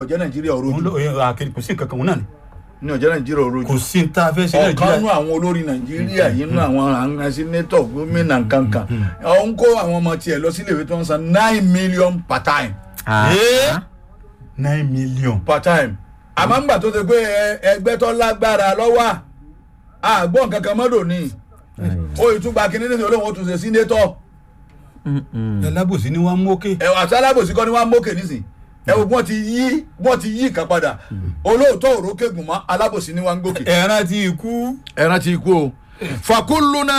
ọ̀jẹ́ nàìjíríà òun òrojú ló àkèrè kò sí nǹkan kan òun náà ni ní ọ̀jẹ́ nàìjíríà òrojú kò sí ní tá a fẹ́ ṣe ọ̀kan nú nàìjíríà àwọn olórí nàìjíríà yìí nú àwọn àwọn sínétọ̀ gómìnà kankan ọ̀hún kó àwọn ọmọ tiẹ̀ lọ sílé ìwé tó ń san nine million per time Ee, nine million per time àmọ́ ńgbà tó ṣe pé ẹ- ẹgbẹ́ tó lágbára lọ́wọ́ àgbọ̀n kankan mọ́dọ̀ ni ó ìtúgba kínní nítorí olóhùn ó tún ṣe sínétọ̀ alábòsí ni wọ́n mú òkè ẹ̀wọ̀n àti alábòsí kọ́ ni wọ́n á mókè nísìn ẹ̀wọ̀n wọ́n ti yí wọ́n ti yí ìkan padà olóòótọ́ òrókègùn mọ́ alábòsí ni wọ́n ń gòkè. ẹran ti ikú ẹran ti kú o fakuluna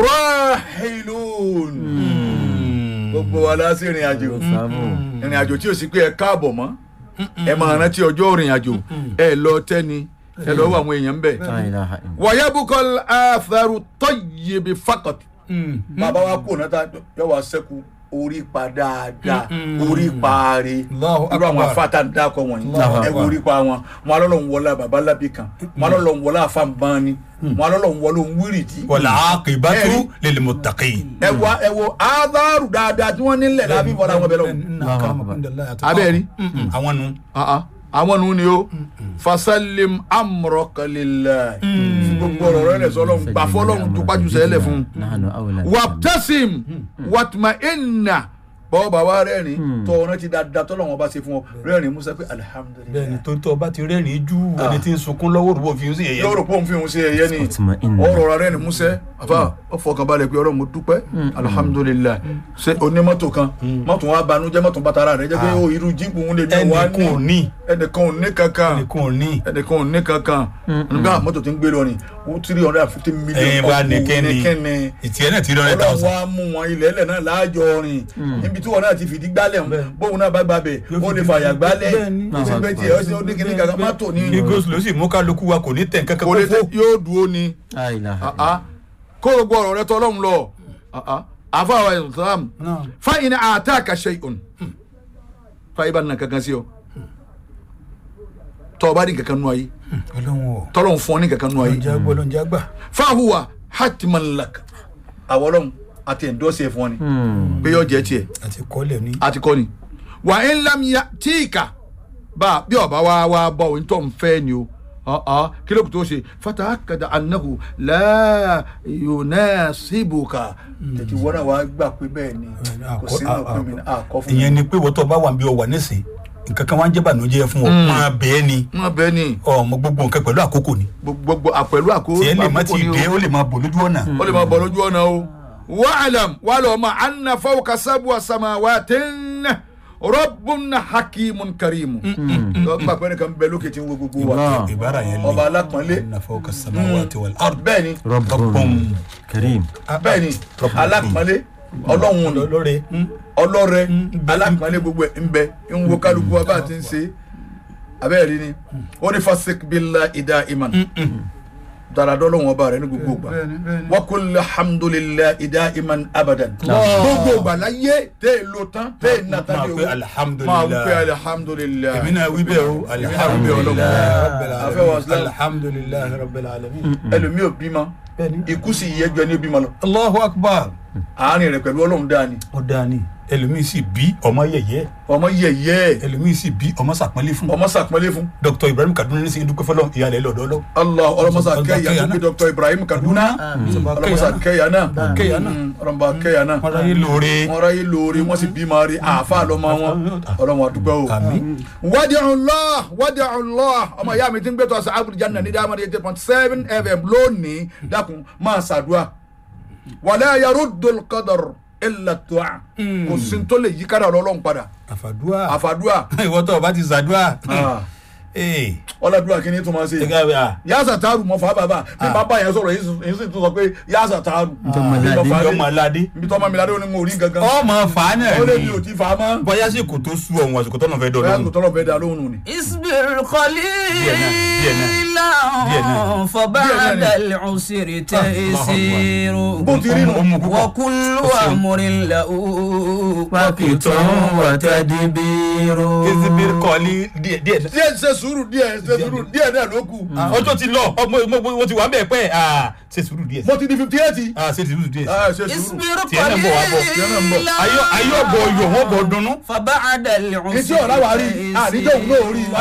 rahilun gbogbo wa la sí ìrìn àjò ìrìn àjò tí o sì pé ẹ káàbọ̀ mọ́ ẹ máa rántí ọjọ́ ìrìn àjò ẹ lọ tẹ́ni ẹ lọ wọ àwọn èèyàn ń bẹ̀. wàyábùkọ́ àfẹ́rù tọ́yẹ̀bì fakọ̀t bàbá wa kò náà tá yọ wá sẹ́kù orí pa dáadáa orí pa re Allahu irú àwọn Akbar. afáàtà ń dákọ wọ̀nyí Allahu ẹ wo Akbar. orí pa wọn wọn alọ́lọ́ ń wọlé bàbá lábì kan wọn alọ́lọ́ ń wọlé àfàǹbáni wọn alọ́lọ́ ń wọlé òun wírìdì wàlá àkèbátú Ẹ̀rí. lil muttaqin. ẹ wo ẹ wo ádáàrú dáadáa tí wọ́n nílẹ̀ lábí bọ́lá wọn bẹ̀ lọ́wọ́ Abẹ́ẹ̀rí. àwọn nu Ah, ah. àwọn nu ni o fasalim amrọkalila fún gbogbo ọ̀rọ̀ rẹ̀ lẹ́sọ̀ ọlọ́run gbà fọlọ́run tó pàjù sẹ́lẹ̀ fún waptasim watma inna bọ́ọ̀ bàbá rẹ́rìn tọ́ ọ̀rẹ́ ti dáadáa tọ́lọ́wọ́n bá ṣe fún ọ rẹ́rìn musa pé bẹ́ẹ̀ni alihamudulilayi tó tọ́ bá ti rẹ́rìn jù ẹni tí ń sunkún lọ́wọ́ rúbọ̀ fi ń sí ẹ̀yẹ. yóò rò pé òun fi òun ṣe ẹyẹ ni Watma inna. ọ̀rọ̀ rẹ̀ rẹ́rìn musa àfa ọ̀fọ̀kànbalẹ̀ pé ọlọ́run mo dúpẹ́ alihamudulilayi ṣe onímọ́tò kan mọ́tò wa banújẹ́ mọ́tò bàtàrà rẹ̀ jẹ́ pé ó irú jíìpù òun lè ní wá ẹnìkan ò ní ẹnìkan ò ní kankan ẹnìkan ò ní. ẹnìkan ò ní kankan nígbà mọ́tò tí ń gbé lọ ni ó three hundred and fifty million ẹ̀yin bá nìkẹ́ni nìkẹ́ni ìtìẹ́ náà ti rọrẹ́ ọlọ́run tàwọn. wa mú wọn ilẹ̀ ẹlẹ̀ náà láàjọ rìn níbi tí wọn náà ti fìdí gbálẹ̀ ń bóun náà bá gbàbẹ̀ Yóò ó lè fìdí fàyà gbálẹ̀ bẹ́ẹ̀ni. ìgbẹ́ tiẹ̀ ó sì ó ní kíní kankan mọ́tò ní lagos ló sì mú kálukú wa kò ní tẹ̀ nǹkan kan kò lè kó tẹ fó. yóò dúró ni Ah, ah. kó o gbọ́ ọ̀rọ̀ rẹ tọ́ ọlọ́run lọ Ah, ah. àfa àwọn islam Náà. fáyìn àtàkà ṣẹ́yìn fáyìn bá nà kankan sí ọ tọ́ ọ bá ní kankan nù ayé ọlọ́run o tọ́lọ́run fún ọ ní kankan nù ayé ọlọ́njẹ́ gbọ́ ọlọ́njẹ́ gbà. fahuwa hatiman lak àwọn ọlọ́run àti ẹ̀ńdọ́sẹ̀ fún ọ ni pé yóò jẹ́ tiẹ̀ àti kọ́lẹ̀ ní. àti kọ́ ni wà ń lamya tíìkà bá a bí ọba wa wá bọ̀ ohun tó ń fẹ́ ni o ọ̀ọ́ kí ló kù tó ṣe fata akada anahu láàyò síbùkà tètè wọ́n náà wá gbà pé bẹ́ẹ̀ ni kò sí náà pé mi àkọ́ fún mi. ìyẹn ni pé wọ́tọ̀ bá wà bí ọ wà nísìn nǹkan kan wá ń jẹ́ bànújẹ́ fún ọ máa bẹ́ẹ̀ ni wọ́n bẹ́ẹ̀ ni ọmọ gbogbo nǹkan pẹ̀lú àkókò ni gbogbo àpẹ̀lú àkó tiẹ̀ lè má àkókò ti ni o. dé ó lè máa bọ̀ lójú ọ̀nà. ó lè máa bọ̀ lójú ọ̀nà o. wàhálàm wà lọ́ ma anna fawka sabu samawatin rabbun hakimun karimu. lọ́gbà pẹ́ẹ́nì kan bẹ lókè tí ń wo gbogbo wa. ìbára yẹn lé ọba alápọ̀nlé nàfọ̀ kasamawati wal ard. bẹ́ẹ̀ ni Rabbun Karim. bẹ́ẹ̀ ni alápọ̀nlé ọlọ́run ni lórí ọlọ́rẹ alápọ̀nlé gbogbo ẹ̀ ń bẹ ń wo kálukú wa bá a ti ń ṣe abẹ́rẹ́ rí ni ó ní fasik bila ida iman daradọ́ lọ́wọ́ ọba rẹ ní gbogbo ìgbà wakul alhamdulilayi ida iman abadan gbogbo ìgbà láyé tẹ́ ẹ lo tán tẹ́ ẹ nata máa ní pe o máa wí pé alihamudulilayi alihamdulilayi èmi náà wí bẹ́ẹ̀ o alihamudulilayi rabbil Afẹ́ wa alamin Islam. alihamudulilayi rabbil alamin. ẹlòmíì ò bímọ bẹ́ẹ̀ni ikú sì yẹ jọ ní bímọ lọ allahu akbar àárín rẹ pẹ̀lú ọlọ́run dáa ni ó dáa ni ẹlòmíì sì bí ọmọ yẹ̀yẹ́ ọmọ yẹ̀yẹ́ ẹlòmíì sì bí ọmọ sàpọ́nlé fún ọmọ sàpọ́nlé fún dr ibrahim kaduna ní sèé dúpẹ́ fọlọ́ ìyá rẹ̀ lọ́dọ́ lọ. allah ọlọmọsà kẹyà Kẹyà tó náà. bí dr ibrahim kaduna ọlọmọsà kẹyà náà Kẹyà náà. ọlọmọba kẹyà náà wọn ráyè lóore. wọn ráyè lóore wọn sì bímọ rí àáfà lọmọ wọn ọlọmọ àdúgbò o. àmín. wádìí ọlọ́ wádìí ọlọ́ ọmọ ìyá mi ti ń gbé tó ọsàn abudu janna ní dáhùn eight point seven fm lónìí dákun máa ṣàdúrà wàlẹ́ ayarú dolkadàr illa tu'a kò sí tó lè yí kára ọlọ́run padà àfàdúà àfàdúà ìwọ tó o bá ti ṣàdúà. ee ọlọ́dúnrà kí ni tó máa ṣe gẹ́gẹ́ bí a yasa taaru mọ fa bàbá bí bàbá yẹn sọ̀rọ̀ yìí sì tún sọ pé yasa taaru yọmọ aládé. nbí tọ́ ma mi ládé ó ní mo rí gangan ọmọ fa náà ó lè mi ni ò ti fa mọ́ bóyá sì kò tó sú ọ̀hún àsìkò tọ́nà fẹ́ bóyá kò dọ̀dọ̀ tọ́lọ̀ fẹ́ da lóhùn nù ni. اصبر قليلا فبعد العسر تيسير bó ti rí nù. ọmọ púpọ̀ وكل أمر له وقت وتدبير ezibiri kọ́ọ̀lì díẹ̀ díẹ̀ náà. díẹ̀ ṣe sùúrù díẹ̀ ṣe sùúrù díẹ̀ náà ló kù. ọjọ́ ti lọ ọmọ mo ti wà bẹ́ẹ̀ pẹ́ ah, ṣe sùúrù díẹ̀ mo ti di fifty eight. Ah, ṣe sùúrù díẹ̀ ṣe sùúrù. اصبر tiẹ̀ náà bọ̀ wá bọ̀ tiẹ̀ náà ń bọ̀. قليلا ayọ̀ ayọ̀ bọ̀ yọ̀ wọ́n bọ̀ dunnú. فبعد العسر etí ọ̀rá wa rí àníjọ́ òun náà rí